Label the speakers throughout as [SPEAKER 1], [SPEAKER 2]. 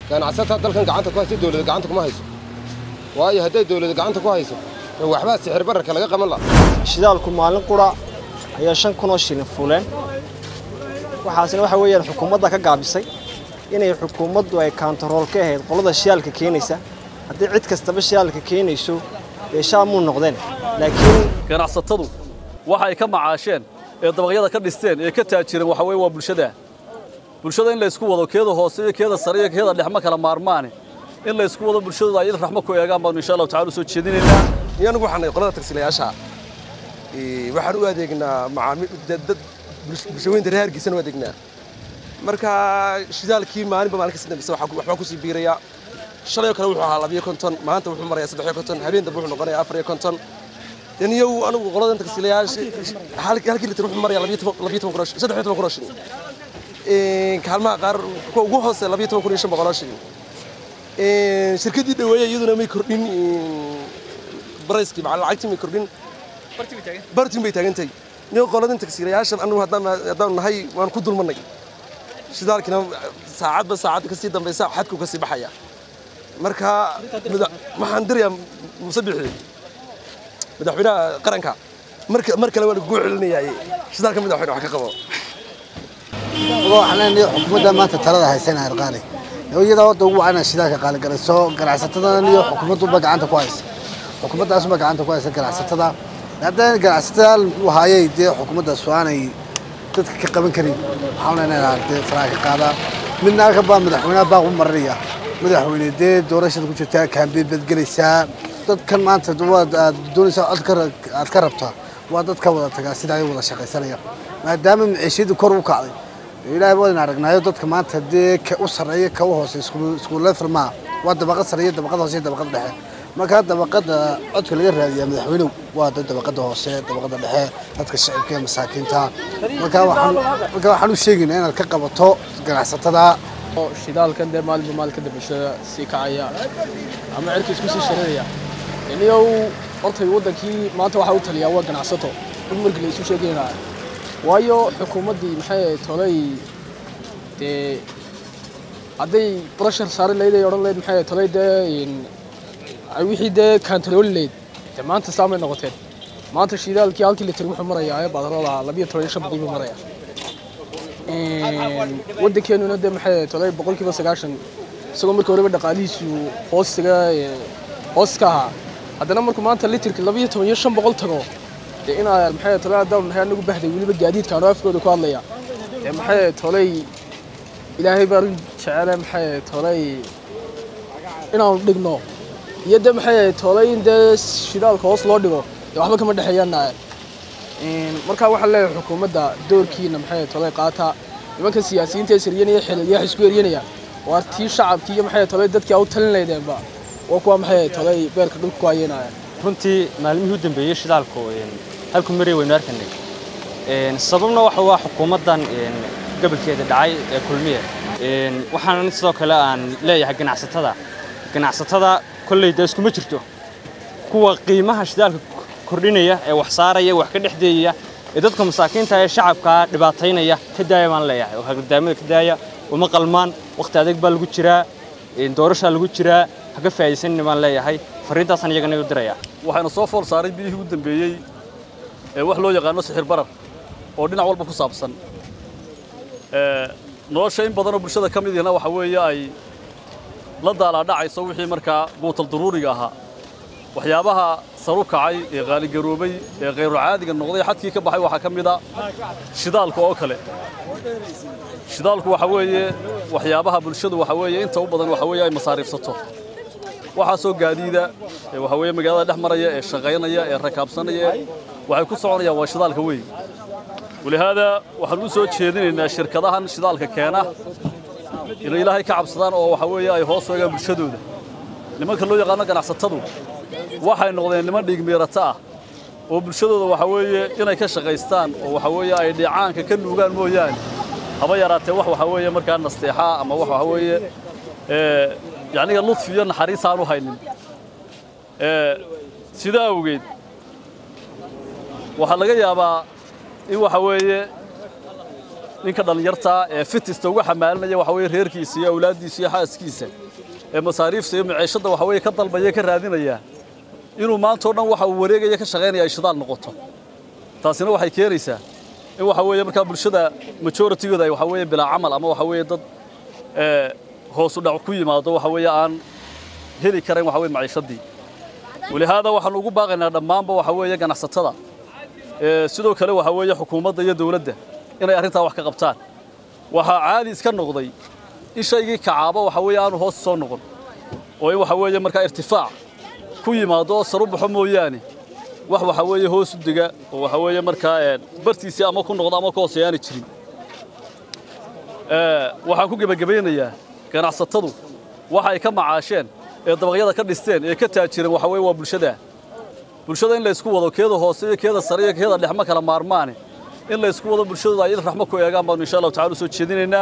[SPEAKER 1] ganacsataa dalkan gacanta ku haysa dawladda gacanta kuma hayso waayo hadday dawladda gacanta ku hayso waxbaa sixir bararka laga qaban laha
[SPEAKER 2] shidaalku maalin qura ayaa shan kun oo shilin fuuleen waxaasina waxa weeyaan xukuumadda ka gaabisay inay xukuumaddu ay kaantarool ka ahayd qolada shidaalka keenaysa haddii cid kastaba shidaalka keenayso dee shaamuu noqdeen laakiin
[SPEAKER 3] ganacsatadu waxa ay ka macaasheen ee dabaqyada ka dhisteen ee ka taajireen waxa weeye waa bulshada bulshada in la isku wado keeda hoose iyo keeda sare iyo keeda dhex ma kala maarmaane in la isku wado bulshadooda ay raxmo ku eegaan baanu insha allahu tacala u soo jeedinaynaa
[SPEAKER 4] iyo anigu waxaan nahay qolada tagsilayaasha waxaan u adeegnaa macaamiil dad bulshaweynta reer hargeysana u adeegnaa marka shidaalkii maalinba maalin kasi dambeysa waxbaa kusii biiraya shalay oo kale wuxuu ahaa labiyo konton maanta wuxuu marayaa saddex iyo konton habeen dambe wuxuu noqonayaa afar iyo konton daniyow anigu qoladan tagsilayaasha halkii litir wuxuu marayaa labiyo toban kun saddex iyo toban kun oo shilin kaalmaha qaar kuwa ugu hoose labiyo toban kun iyo shan boqol oo shilin shirkaddii dhaweeye iyaduna may kordhin barayskii macal lacagtii may kordhin bartin bay taagantahay nin qoladan tagsiilayaashan anigu haddaanu nahay waan ku dulmannay shidaalkina saacadba saacad kasii dambaysa xadku kasii baxaya marka waxaan dirayaa muuse bixi madaxweynaha qaranka mar kale waa lagugu celinayaaye shidaalka madaxweyne wax ka qabo
[SPEAKER 5] waxaan leenahay xukuumadda maanta talada haysana arqaali iyada wadda ugu wacana shidaalka qaaligalayso ganacsatadan iyo xukuumadduba gacanta ku haysa xukuumaddaasuba gacanta ku haysa ganacsatada haddana ganacsatada uu haayay dee xukuumaddaas aanay dadka ka qaban karin waxaan leenahay dee faraha ka qaadaa midna halka baa madaxweynaha baaq u marinaya madaxweyne dee doorashada ku jirtaa kaambeyn baad gelaysaa dadkan maanta waad aad doonaysaa cod aad ka rabtaa waa dad ka wada tagaa sida ay wada shaqaysanaya maadaama maciishiyadu kor u kacday ilaahay wadan aragnaayo dadka maanta dee ka u sarreeya ka u hoose isku level maaha waa dabaqad sarreeya dabaqad hoose iyo dabaqad dhexe markaa dabaqada codka laga raadiyaa madaxweynuhu waa dad dabaqada hoose dabaqada dhexe dadka shacibka ee masaakiinta markaa waxaan markaa waxaan u sheegaynaa inaad ka qabato ganacsatada
[SPEAKER 6] shidaalkan dee maalinba maalinka dambeshada sii kacaya ama cirka isku sii shareeraya iniyow hortay waddankii maanta waxaa u taliyaa waa ganacsato in markii la isu sheegaynaa waayo xukuumaddii maxay tolay dee hadday brashar saari lahayd ay odhan lahayd maxay tolay dee wixii dee kaantarooli lahayd dee maanta saamay noqoteen maanta shidaalkii halkii litir wuxuu marayaa ee badarooda labiyo toban iyo shan boqol buu marayaa waddankeenuna dee maxay tolay boqolkiiba sagaashan isagoo markii horeba dhaqaalihiisu hoostiga hoos ka ahaa haddana markuu maanta litirka labiyo toban iyo shan boqol tago dee inaa maxay tolay haddaan nahay anagu bahday weliba gaadiidka anoo afkooda ku hadlaya dee maxay tolay ilaahay baan jecele maxay tolay inaanu dhigno iyo dee maxay tolay in dee shidaalka hoos loo dhigo dee waxba kama dhexeeyaan markaa waxaan leeyahay xukuumadda doorkiina maxay tolay qaata nimanka siyaasiyiinta ee siryanaya xililyaha isku eryanaya waa tii shacabkii iyo maxay tolay dadkii a u talin laydeenba waa kuwa maxay tolay beerka dhulka ku hayeynaya
[SPEAKER 7] runtii maalmihii u dambeeyey shidaalku halku maray waynu arkanay sababna waxa waa xukuumaddan gobolkeeda dhacay ee kulmiye waxaan sidoo kale aan leeyahay ganacsatada ganacsatada kolley dee iskuma jirto kuwa qiimaha shidaalka kordhinaya ee wax saaraya wax ka dhexdeeyaya ee dadka masaakiinta ee shacabkaa dhibaataynaya ka daaya baan leeyahay oo hagadaamada ka daaya uma qalmaan wakhti adeeg baa lagu jiraa doorashaa lagu jiraa haka faa'iidaysanina baan leeyahay fariintaasaan iyagana u diraya
[SPEAKER 3] waxayna soo fool saaray biyihii u dambeeyey ee wax loo yaqaano sixir barar oo dhinac walba ku saabsan nolosha in badanoo bulshada ka mid ihna waxa weeye ay la daalaadhacayso wixii markaa buutal duruuriga ahaa waxyaabaha saru kacay ee qaaligaroobay ee khayru caadiga noqday xadkii ka baxay waxaa ka mid a shidaalka oo kale shidaalku waxa weeye waxyaabaha bulshadu waxa weeye inta u badan waxa weeye ay masaariifsato waxaasoo gaadiida ee waxa weeye magaalada dhex maraya ee shaqaynaya ee rakaabsanaya waxay ku soconayaan waa shidaalka weyn walihaada waxaan u soo jeedinaynaa shirkadahan shidaalka keena inay ilaahay ka cabsadaan oo waxa weeye ay hoos eegaan bulshadooda nimanka loo yaqaano ganacsatadu waxay noqdeen niman dhiigmiirata ah oo bulshadooda waxa weeye inay ka shaqaystaan oo waxa weeye ay dhiicaanka ka nuugaan mooyaane haba yaraatee wax waxa weeye markaa nasteexaa ama wax waxa weeye yacniga ludfi iyo naxariis aan u haynin sidaa awgeed waxaa laga yaabaa in waxa weeye ninka dhallinyartaa ee fitista uga xamaalinaya waxa weeye reerkiisa iyo awlaaddiisa iyo xaaskiisa ee masaariifta iyo maciishadda waxa weeye ka dalbaya ka raadinaya inuu maanta oo dhan waxa uu wareegaya ka shaqaynaya ay shidaal noqoto taasina waxay keenaysaa in waxa weeye markaa bulshada majoritigooda ay waxa weeye bilaa camal ama waxa weeye dad ee hoos u dhac ku yimaado waxa weeye aan heli karayn waxa weeye maciishadii walihaada waxaanu ugu baaqaynaa dhammaanba waxa weeye ganacsatada ee sidoo kale waxa weeye xukuumadda iyo dawladda inay arrintaa wax ka qabtaan waxaa caadi iska noqday in shaygii kacaaba waxa weeye aanu hoos soo noqon oo in waxa weeye markaa irtifaac ku yimaado oo saru baxo mooyaane wax waxa weeye hoos u dega oo waxa weeye markaa ee bartiisii ama ku noqdo ama ku hooseeyaani jirin ee waxaan ku gebagabaynayaa ganacsatadu waxa ay ka macaasheen ee dabaqyada ka dhisteen ee ka taajireen waxa weeye waa bulshada bulshada in la isku wado keeda hoose iyo keeda sare iyo keeda dhex ma kala maarmaane in la isku wado bulshadooda ay raxmo ku eegaan baanu insha allahu tacaala soo jeedinaynaa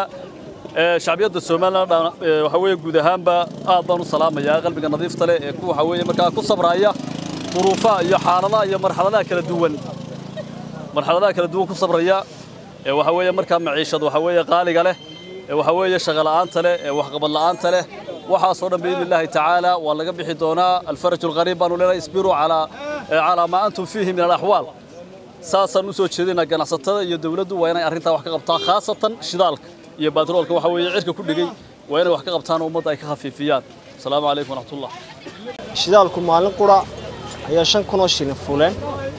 [SPEAKER 3] ee shacbiyadda Soomaaliland waxa weeye guud ahaanba aad baan u salaamayaa qalbiga nadiifta leh ee ku waxa weeye markaa ku sabraya duruufaha iyo xaaladaha iyo marxaladaha kala duwan marxaladaha kala duwan ku sabraya ee waxa weeye markaa maciishad waxa weeye qaaliga leh ee waxa weeye shaqo la'aanta leh ee waxqabad la'aanta leh waxaasoo dhan biidni illaahi tacaala waa laga bixi doonaa alfaraju alqariib baanu leenahay isbiruu calaa calaa maa antum fiihi min alaxwaal saasaan u soo jeedinaa ganacsatada iyo dawladdu waa inay arrintaa wax ka qabtaan khaasatan shidaalka iyo baatroolka waxa weeye cirka ku dhigay waa inay wax ka qabtaan oo ummadda ay ka khafiifiyaan asalaamu calaykum waraxmatullah
[SPEAKER 2] shidaalku maalin qura ayaa shan kun oo shilin fuuleen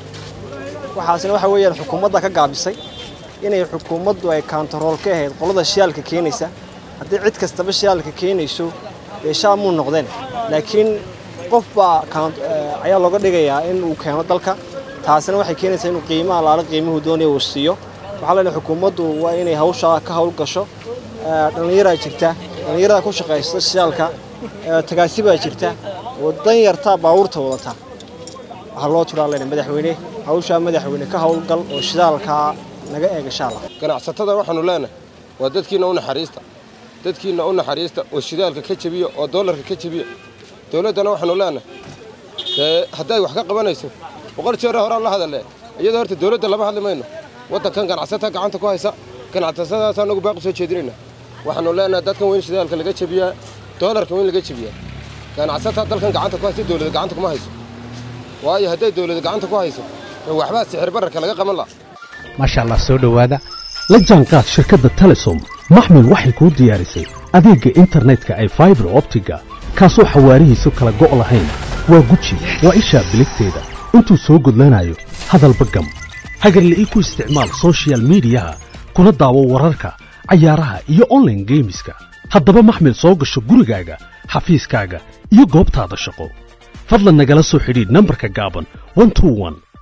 [SPEAKER 2] waxaasina waxa weeyaan xukuumadda ka gaabisay inay xukuumaddu ay kaantarool ka ahayd qolada shidaalka keenaysa haddii cid kastaba shidaalka keenayso dee shaal muu noqdeen laakiin qof baa ayaa looga dhigayaa in uu keeno dalka taasina waxay keenaysaa inuu qiimaha laala qiimuhu doonaya uu siiyo waxaa leedahay xukuumaddu waa inay hawshaa ka hawl gasho dhallinyaraa jirta dhallinyarada ku shaqaysta shidaalka tagaasi baa jirta oo dan yartaa baabuurta wadata waxaa loo turaa leedahay madaxweyne hawshaa madaxweyne ka hawlgal oo shidaalkaa naga eega shaala
[SPEAKER 1] ganacsatada waxaanu leenahay waa dadkiina u naxariista dadkiina u naxariista oo shidaalka ka jebiya oo doolarka ka jebiya dawladdana waxaanu leenahay dee hadday wax ka qabanayso boqol jeer horaan la hadalle iyadoo horta dawladda lama hadli mayno waddankan ganacsata gacanta ku haysa ganacsatadaas anagu baaqi soo jeedinayna waxaanu leenahay dadkan weyn shidaalka laga jebiyaa doolarka weyn laga jebiyaa ganacsata dalkan gacanta ku haysa dawladda gacanta kuma hayso waayo hadday dawladda gacanta ku hayso waxbaa sixir bararka laga qaban laha
[SPEAKER 8] maasha allah soo dhowaada la jaanqaad shirkadda telesom maxmil waxay kuu diyaarisay adeegga internetka ay faibar optiga kaasoo xawaarihiisu kala go' lahayn waa guji waa ishaa biligteeda intuu soo gudlanayo hadalba gam hagarle ii ku isticmaal soshiyal miidiyaha kuna daawo wararka cayaaraha iyo onlaine geemiska haddaba maxmil soo gasho gurigaaga xafiiskaaga iyo goobtaada shaqo fadlan nagala soo xidhiidh nambarka gaaban